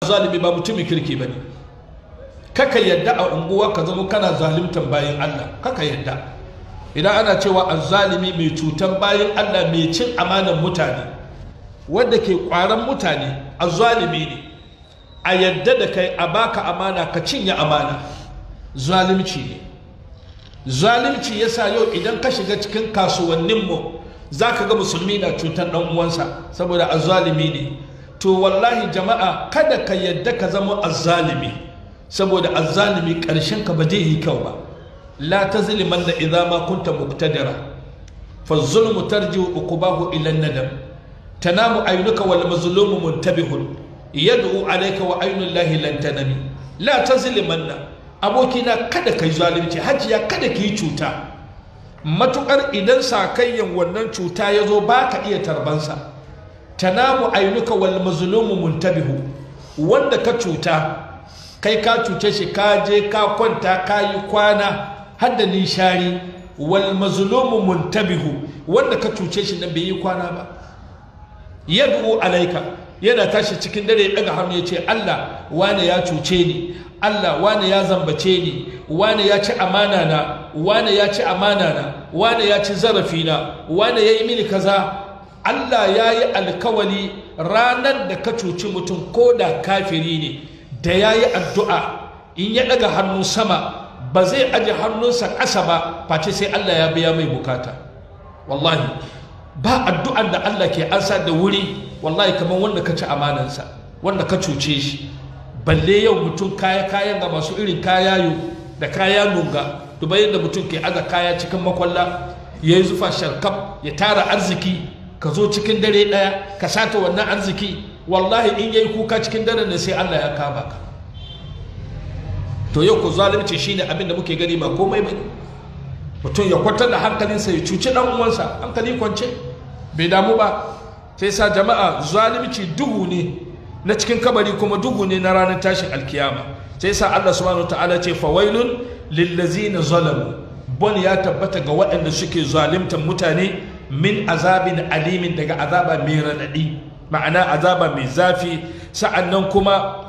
zalimi ba mutumin kirki ba ne kaka yadda a unguwa ka zama kana zalimtan bayan Allah kaka yadda idan ana cewa azzalimi mai cutan bayan Allah mai cin amanan mutane wanda ke kwaran mutane azzalimi ne a yadda da kai a baka amana ka cinye amana zalimci ne zalimci yasa yau idan ka shiga cikin kasuwanninmu za ka ga musulmi na cutar ɗan uwansa saboda azzalimi ne to wallahi jama'a kada ka yadda ka zama azzalimi saboda azzalimi ƙarshen ka ba zai yi kyau ba la tazliman da idza ma kunta muqtadira fa zulmu tarji uqubahu ila nadam tanamu aynuka wal mazlumu muntabihun yad'u alayka wa aynu llahi lan tanami la tazlimanna abokina kada kai zalunci hajiya kada ki cuta matukar idan sakayyan wannan cuta ya zo ba ka iya tarbansa tanamu ainuka wal mazlumu muntabihu wanda ka cuta kai ka cuce shi ka je ka kwanta ka yi kwana har da nishari wal mazlumu muntabihu wanda ka cuce shi nan bai yi kwana ba yad'u alaika yana tashi cikin dare ya daga hannu ya ce Allah wane ya cuce ni Allah wane ya zambace ni wane ya ci amana na wane ya ci amana na wane ya ci zarafi na wane ya yi mini kaza Allah ya yi alkawali ranar da ka cuci mutum ko da kafiri ne da ya yi addu'a in ya daga hannu sama ba zai aje hannunsa ƙasa ba face sai Allah ya biya mai bukata wallahi ba addu'an da Allah ke ansa da wuri wallahi kamar wanda ka ci amanansa wanda ka cuce shi balle yau mutum kaya kayan ga masu irin kaya yu da kaya nunga duba yadda mutum ke aza kaya cikin makwalla ya yi zufa sharkaf ya tara arziki ka zo cikin dare ɗaya ka sata wannan arziki wallahi in yayi kuka cikin dare ne sai Allah ya kama ka to yau ku zalunci shine abin da muke gani ba komai bane mutum ya kwatar da hankalinsa ya cuci dan uwansa hankali kwance bai damu ba sai sa jama'a zalunci duhu ne na cikin kabari kuma duhu ne na ranar tashin alkiyama sai sa Allah subhanahu ta'ala ce fawailun lillazina zalamu bon ya tabbata ga waɗanda suke zalimtan mutane min azabin alimin daga azaba mai raɗaɗi ma'ana azaba mai zafi sa'annan kuma